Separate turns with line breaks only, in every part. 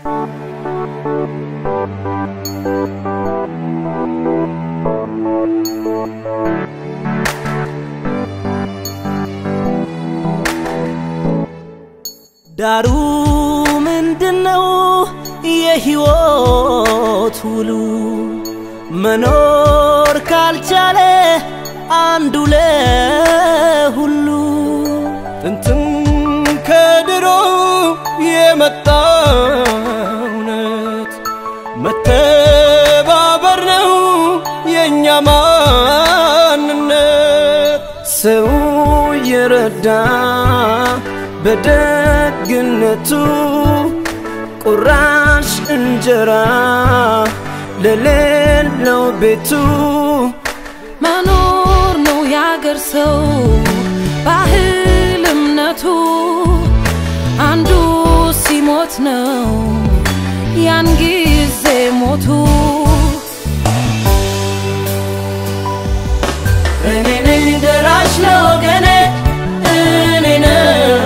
ዳሩ ምንድነው የሕይወት ውሉ? መኖር ካልቻለ አንዱ ለሁሉ
ጥንትም ከድሮ የመጣ እውነት መተባበር ነው የእኛ ማንነት። ሰው የረዳ በደግነቱ ቁራሽ እንጀራ ለሌለው ቤቱ
መኖር ነው ያገር ሰው ባህል እምነቱ አንዱ ሲሞት ነው ያን ጊዜ ሞቱ
እኔ ነኝ ደራሽ ለወገኔ እኔ ነኝ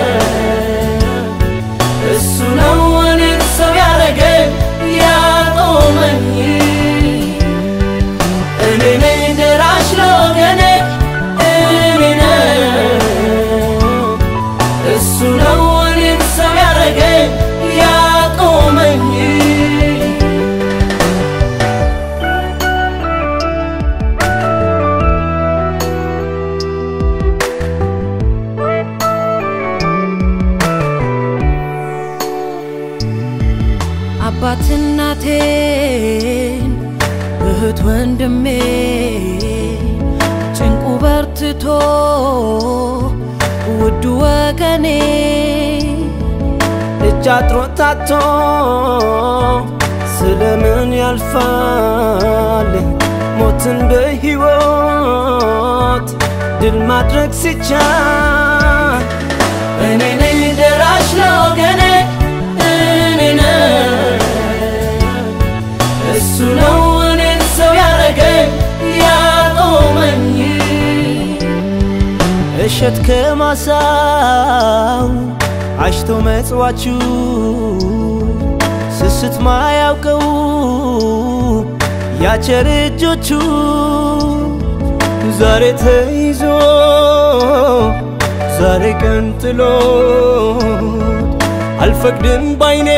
እሱ ነው እኔን ሰው ያረገኝ ያቆመኝ እኔ ነኝ ደራሽ ለወገኔ እኔ ነኝ እሱ ነው እኔን ሰው ያረገኝ ያቆመኝ
አባት እናቴን እህት ወንድሜ ጭንቁ በርትቶ ውዱ ወገኔ
እጅ አጥሮታቶ ስለምን ያልፋል ሞትን በሕይወት ድል ማድረግ ሲቻል
እኔ ነኝ ደራሽ ለወገኔ እኔ ነኝ እሱ ነው እኔን ሰው ያረገኝ ያቆመኝ
እሸት ከማሳው አሽቶ መጽዋችሁ ስስት ማያውቀው ያቸር እጆቹ ዛሬ ተይዞ ዛሬ ቀንጥሎት አልፈቅድም ባይኔ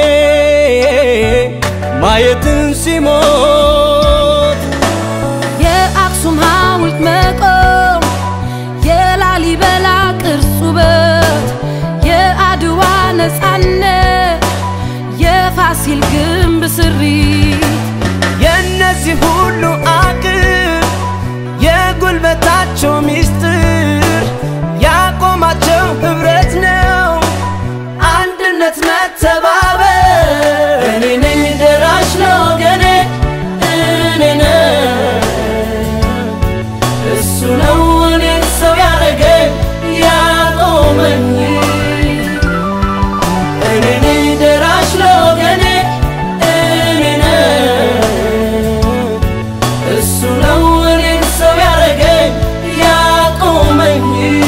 ማየትን ሲሞት
የአክሱም ሐውልት መቆም የላሊበላ ቅርስ ውበት የአድዋ ነፃነት የፋሲል ግንብ ስሪት
የእነዚህ ሁሉ አቅም የጉልበታቸው ሚስጥር ያቆማቸው ህብረት ነው አንድነት መተባበር
እኔ ነኝ ደራሽ ለወገኔ እኔ ነኝ እሱ ነው እኔን ሰው ያረገኝ ያቆመኝ እኔ ነኝ ደራሽ ለወገኔ እኔ ነኝ እሱ ነው እኔን ሰው ያረገኝ ያቆመኝ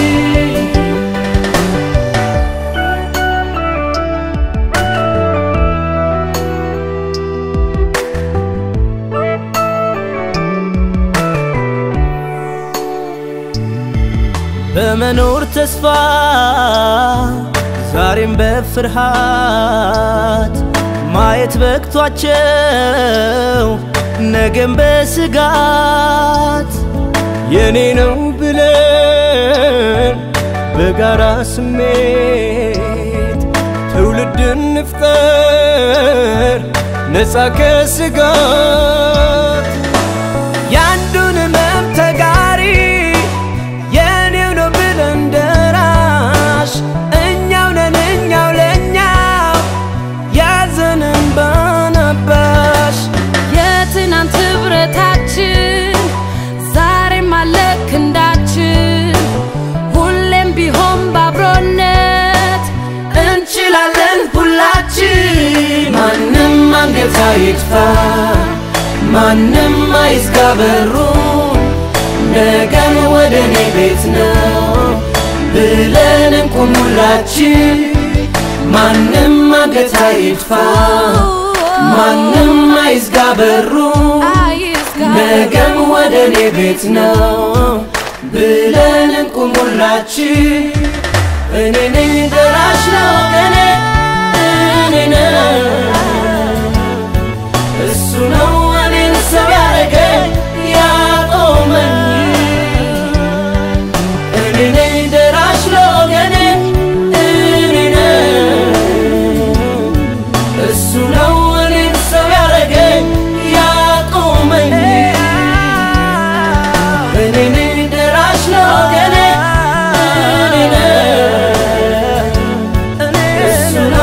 በመኖር ተስፋ ዛሬም በፍርሃት ማየት በቅቷቸው ነገም በስጋት የኔ ነው ብለን በጋራ ስሜት ትውልድን ንፍጠር ነፃ ከስጋት ያንዱን ህመም ተጋሪ የኔው ነው ብለን ደራሽ እኛው ነን እኛው ለእኛው ያዘንን ባነባሽ
የትናንት ህብረታችን ዛሬም አለ ክንዳችን ሁሌም ቢሆን ባብሮነት
እንችላለን ሁላችን ማንም አንገት አይጥፋ ማንም አይዝጋ በሩን ነገን ወደ እኔ ቤት ነው ብለን እንቁም ሁላችን ማንም አንገት አይጥፋ
ማንም አይዝጋ በሩ
አይዝጋ
ነገም ወደ እኔ ቤት ነው ብለን እንቁም ሁላችን እኔ ነኝ ደራሽ ለወገኔ እኔ ነኝ እሱ ነው እኔን ሰው ያረገኝ ያቆመኝ እኔ ነኝ ደራሽ ለወገኔ እኔ ነኝ እሱ ነው እኔን ሰው ያረገኝ ያቆመኝ እኔ ነኝ ደራሽ ለወገኔ እኔ ነኝ እሱ ነው